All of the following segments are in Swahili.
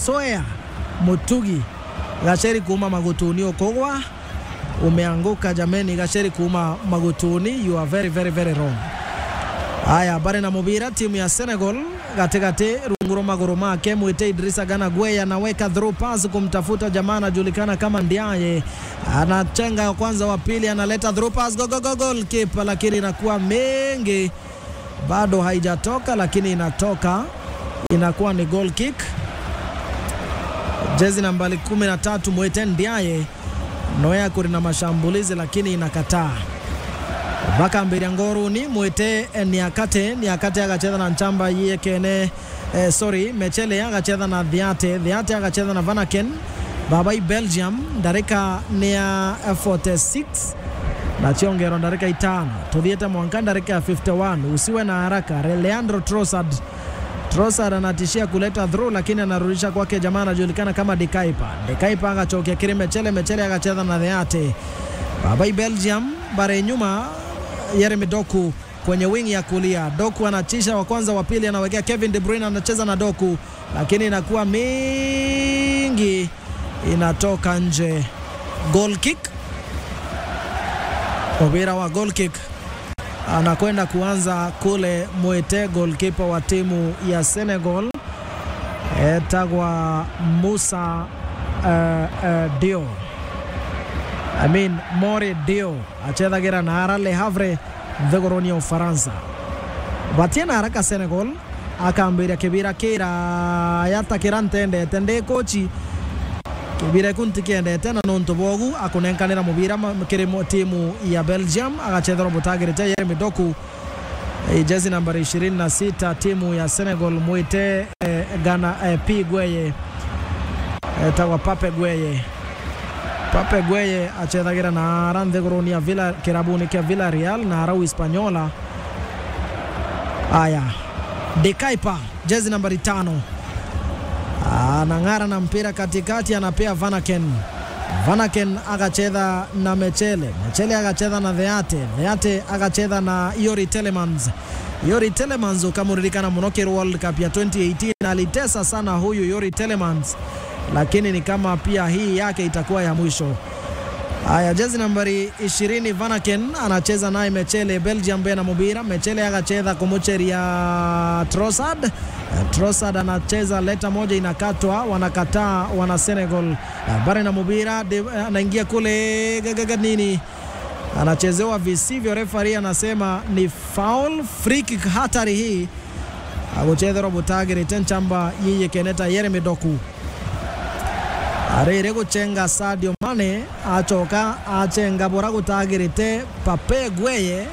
Soea Mutugi Gacheri kuma Magutuni Okogwa umeanguka jameni, Gacheri kuma Magutuni, you are very very very wrong. Haya, bari na mubira timu ya Senegal katikati runguro maguru make mwite Idrisa Gana Gwe anaweka through pass kumtafuta jamaa anajulikana kama Ndiaye, anachenga kwanza, wa pili analeta through pass go go go goal keeper, lakini inakuwa mengi, bado haijatoka, lakini inatoka, inakuwa ni goal kick. Jezi nambari 13 mwite Ndiaye Noya kuri na mashambulizi lakini inakataa baka mbere ngoruni mwite niakate niakate agacheza na nchamba yiye kene eh, sorry mechele agacheza na dhiate dhiate agacheza na vanaken babai belgium ndarika nia 46 na chiongero ndarika itano tuthiete mwanka ndarika ya 51 usiwe na haraka leandro trossard Trossard anatishia kuleta through lakini anarudisha kwake jamaa anajulikana kama Dekaipa. Dekaipa akachokia kile Mechele, Mechele akacheza na Theate. Babai Belgium bare nyuma Yeremi Doku kwenye wing ya kulia. Doku anachisha wa kwanza, wa pili anawekea Kevin De Bruyne anacheza na Doku, lakini inakuwa mingi, inatoka nje. Goal kick, mpira wa goal kick anakwenda kuanza kule Mwete, goalkeeper wa timu ya Senegal etagwa Musa uh, uh, Dio I mean More Dio achethagira na ara Le Havre thiguruni ya Ufaransa batie na haraka Senegal akambiria kibira kira yatakira ntendete ndi kochi kibira kunti kiendete na nontu bogu akunenkanira mubira kiri timu ya Belgium agachethera mutagirite Yeremi Doku e, jezi nambari 26 timu ya Senegal mwite e, Gana e, P Gweye e, tawa Pape Gweye Pape Gweye achethagira na ara nthiguruni ya Villa kirabuni kia Villarreal na arau Hispaniola aya Dekaipa jezi nambari tano anang'ara na mpira katikati, anapea Vanaken. Vanaken akacheza na Mechele, Mechele akacheza na Theate, Theate akacheza na Yori Telemans. Yori Telemans ukamuririkana munokero World Cup ya 2018 alitesa sana huyu Yori Telemans, lakini ni kama pia hii yake itakuwa ya mwisho. Haya, jezi nambari 20 Vanaken anacheza naye Mechele, Belgium bena mubira. Mechele akacheza kumucheria Trossard. Trossard anacheza leta moja inakatwa, wanakataa wana Senegal. Bare na mubira anaingia kule gagaga nini, anachezewa visivyo. Refari anasema ni foul, free kick hatari hii aguchethera butagire tenchamba yiye keneta Yeremi Doku arire guchenga Sadio Mane acoka achenga bora gutagirite Pape Gweye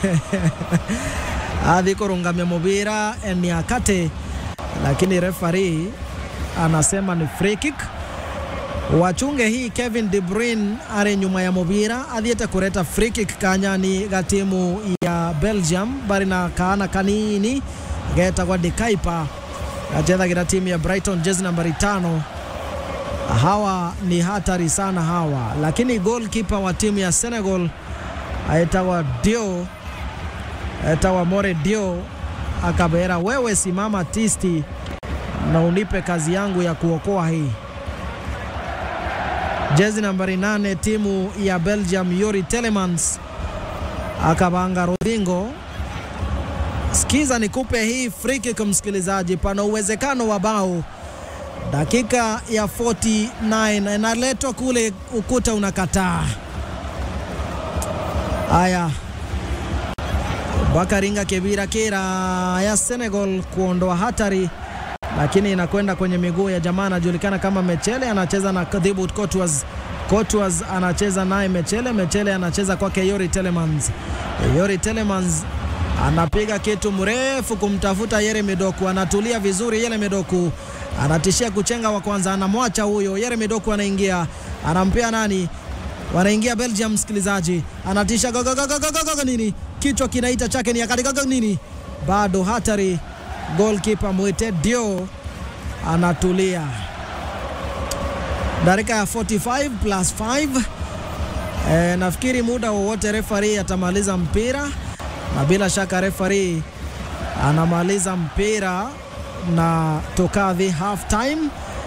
athi kurungamia mubira Niakate, lakini refari anasema ni free kick. Wachunge hii Kevin De Bruyne ari nyuma ya mubira athiete kureta free kick kanyani ga timu ya Belgium bari na kaana kanini getagwa Dekaipa gachethagira timu ya Brighton jezi nambari tano hawa ni hatari sana hawa, lakini goalkeeper wa timu ya Senegal aetawa Dio, aetawa More Dio akabera, wewe simama tisti na unipe kazi yangu ya kuokoa hii. Jezi nambari nane timu ya Belgium Yuri Telemans akabanga Rodingo. Sikiza nikupe hii free kick msikilizaji, pana uwezekano wa bao dakika ya 49 inaletwa kule, ukuta unakataa. Haya, Bakaringa Kebira Kera ya Senegal kuondoa hatari, lakini inakwenda kwenye miguu ya jamaa anajulikana kama Mechele, anacheza na Thibaut Courtois. Courtois anacheza naye Mechele, Mechele anacheza kwake Yori Telemans. Yori Telemans anapiga kitu mrefu kumtafuta Yeremi Doku, anatulia vizuri Yeremi Doku anatishia kuchenga wa kwanza, anamwacha huyo. Yeremi Doku anaingia, anampea nani? Wanaingia Belgium, msikilizaji, anatisha go, go, go, go, go, go, nini, kichwa kinaita chake ni akati go, nini, bado hatari. Goalkeeper Mwite Dio anatulia. Dakika ya 45 plus 5. E, nafikiri muda wowote refari atamaliza mpira na bila shaka refari anamaliza mpira na tukadhi half time